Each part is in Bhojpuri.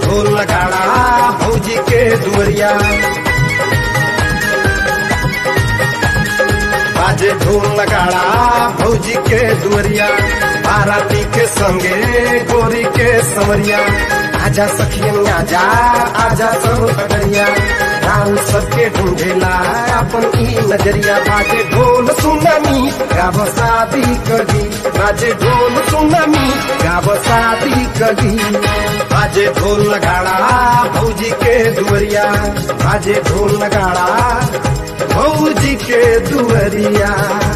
ढोल नगाड़ा भौजी के दुवरिया बाजे ढोल नगाड़ा भौजी के दुवरिया बाराती के संगे गोरी के समरिया आजा सखियन आजा आजा सब खगड़िया राम सबके ढूंढेला अपन ई नजरिया बाजे ढोल सुनामी गाव शादी करी बाजे ढोल सुनामी गाव शादी करी बाजे ढोल नगाड़ा भौजी के दुवरिया बाजे ढोल नगाड़ा भौजी के दुवरिया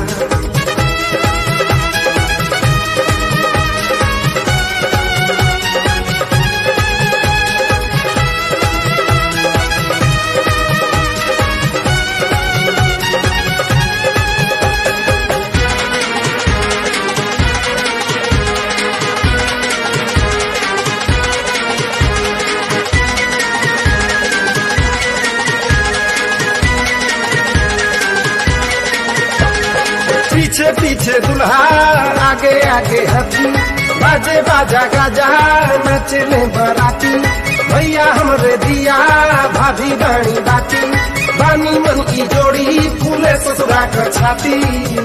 पीछे पीछे दुल्हा आगे आगे हथी बाजे बाजा गाजा नचले बराती भैया हमरे दिया भाभी बाणी बाती बानी मन की जोड़ी फूले ससुरा कर छाती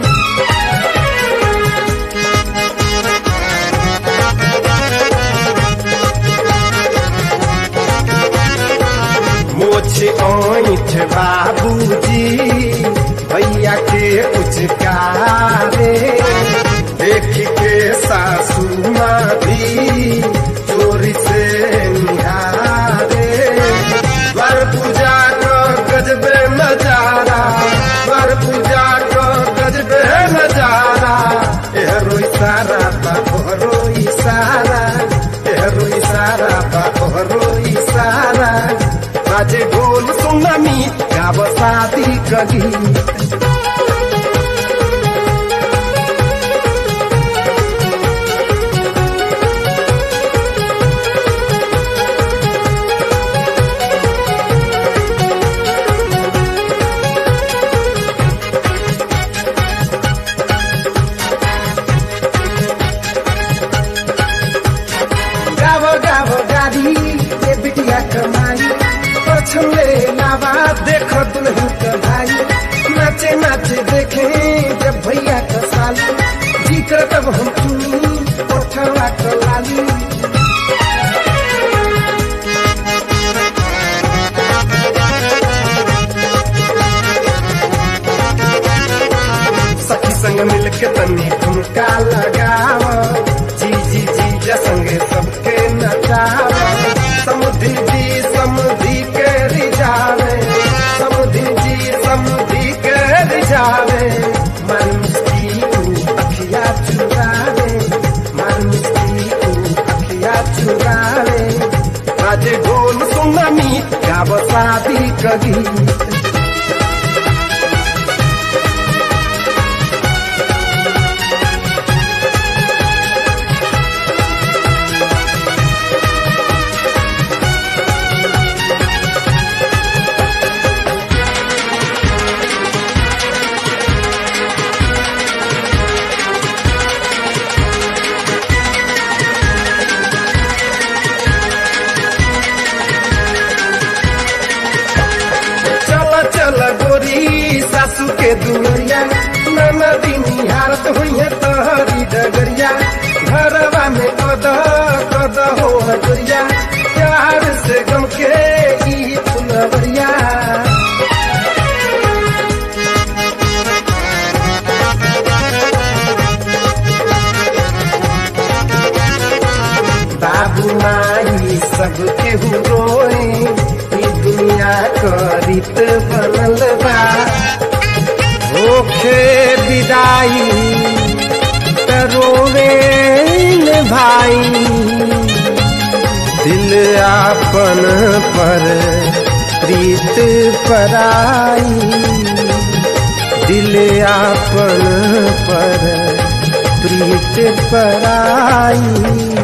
मोछ ओठ बाबूजी भैया के उचकारे देख के सासू माँ भी चोरी से निहारे द्वार पूजा को गजबे नजारा द्वार पूजा को गजबे नजारा एहरो इशारा बा ओहरो इशारा एहरो इशारा बा ओहरो इशारा बाजे ढोल सुनामी गाव शादी करी गाव गाव गाड़ी ये बिटिया कमाई पछले लावा देख दुल्हन का भाई नाचे नाचे देखे जब भैया का साली जी कर तब हम चुनी ओठवा का लाली सखी संग मिल के तनी ठुमका लगाव जी जी जी संगे सबके नचाव समुद्री जी समुद्री के रिझावे समुद्री जी समुद्री के रिझावे मन मिस्त्री तू अखिया चुरावे मन मिस्त्री तू अखिया चुरावे बाजे ढोल सुनामी गाव शादी कगी चल चल गोरी सासू के दुवरिया नदी निहारत हुई तहरी डगरिया घरवा में कद कद हो हजरिया प्यार से गम के ई फुलवरिया बाबू माई सब केहू रोए ई दुनिया क रीत बनल बा होखे विदाई त रोवे न भाई दिल आपन पर प्रीत पराई दिल आपन पर प्रीत पराई